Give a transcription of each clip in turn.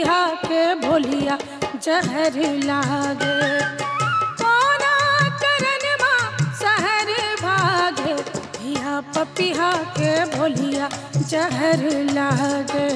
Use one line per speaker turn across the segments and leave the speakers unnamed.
पपिहा के भोलिया जहर लागे कोना करन माँ सहर भागे हिया पपिहा के भोलिया जहर लागे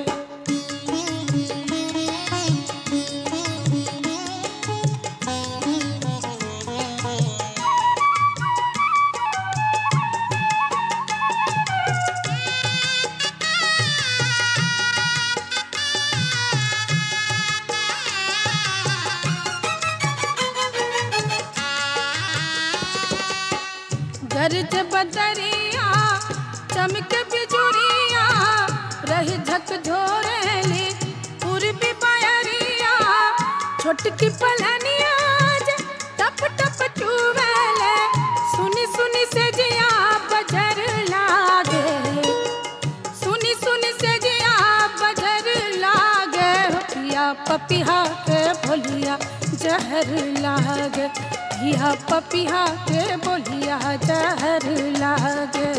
गरज बदरिया चमक बिजुरिया रही झक झोरेली पूर्वी बयरिया छोटकी पलनिया जे टप टप चुवेले सुनी सुनी से जिया बजर लागे सुनी सुनी से जिया बजर लागे हो पिया पपिहा के भोलिया जहर लागे पिया पपिहा के बोलिया जहर लागे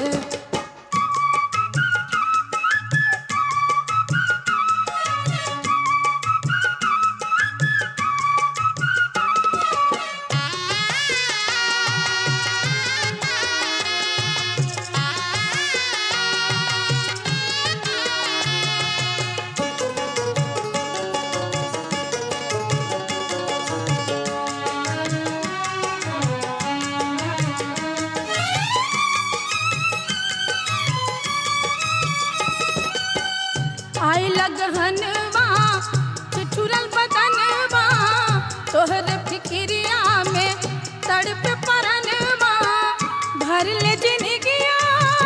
आई लगहनवा ठिठुरल बदनवा तोहर फिक्रिया में तड़प परनवा भर ले जिनगिया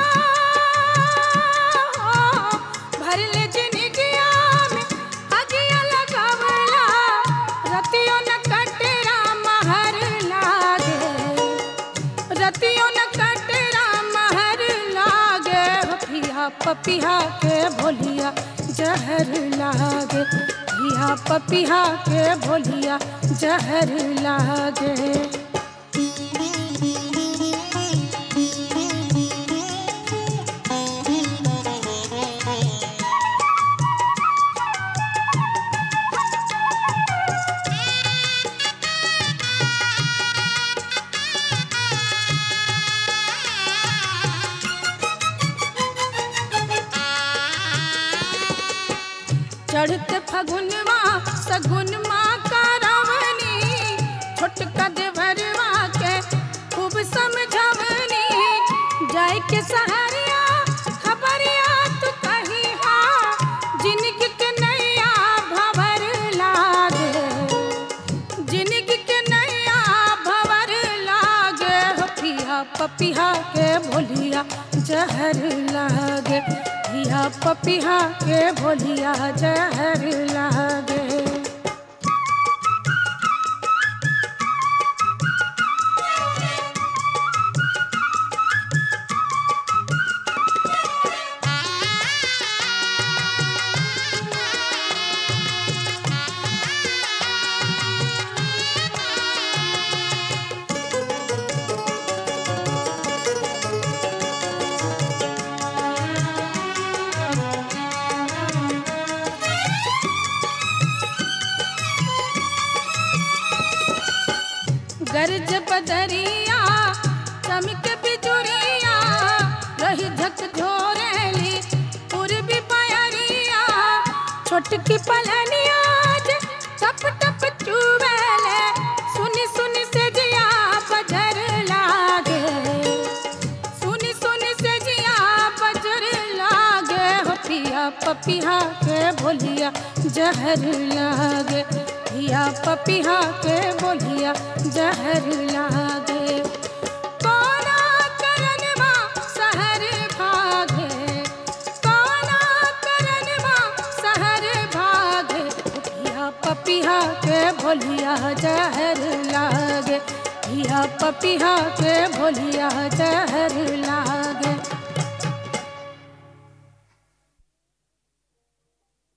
भर ले जिनगिया में अगिया लगावला रतियों न कटरा महर लागे रतियों न कटरा महर लागे हो पिया पपिहा के भोलिया जहर लागे पिया पपिहा के भोलिया जहर लागे चढ़ते फगुनवा सगुनवा का रावणी छोटका देवरवा के खूब समझवनी जाय के सहरिया खबरिया तू कही हा जिनगी के नैया भवर लागे जिनगी के नैया भवर लागे हो पिया पपिहा के भोलिया जहर लागे पिया पपिहा के भोलिया जहर लागे गरज बदरिया चमक बिजुरिया रही झक झोरेली पूर्वी बयरिया छोटकी पलनिया जे टप टप चुवेले सुनी सुनी से जिया बजर लागे सुनी सुनी से जिया बजर लागे हो पिया पपिहा के भोलिया जहर लागे पिया पपिहा के बोलिया जहर लागे कोना करनवा सहर भागे कोना करनवा सहर भागे पिया पपिहा के भोलिया जहर लागे पिया पपिहा के भोलिया जहर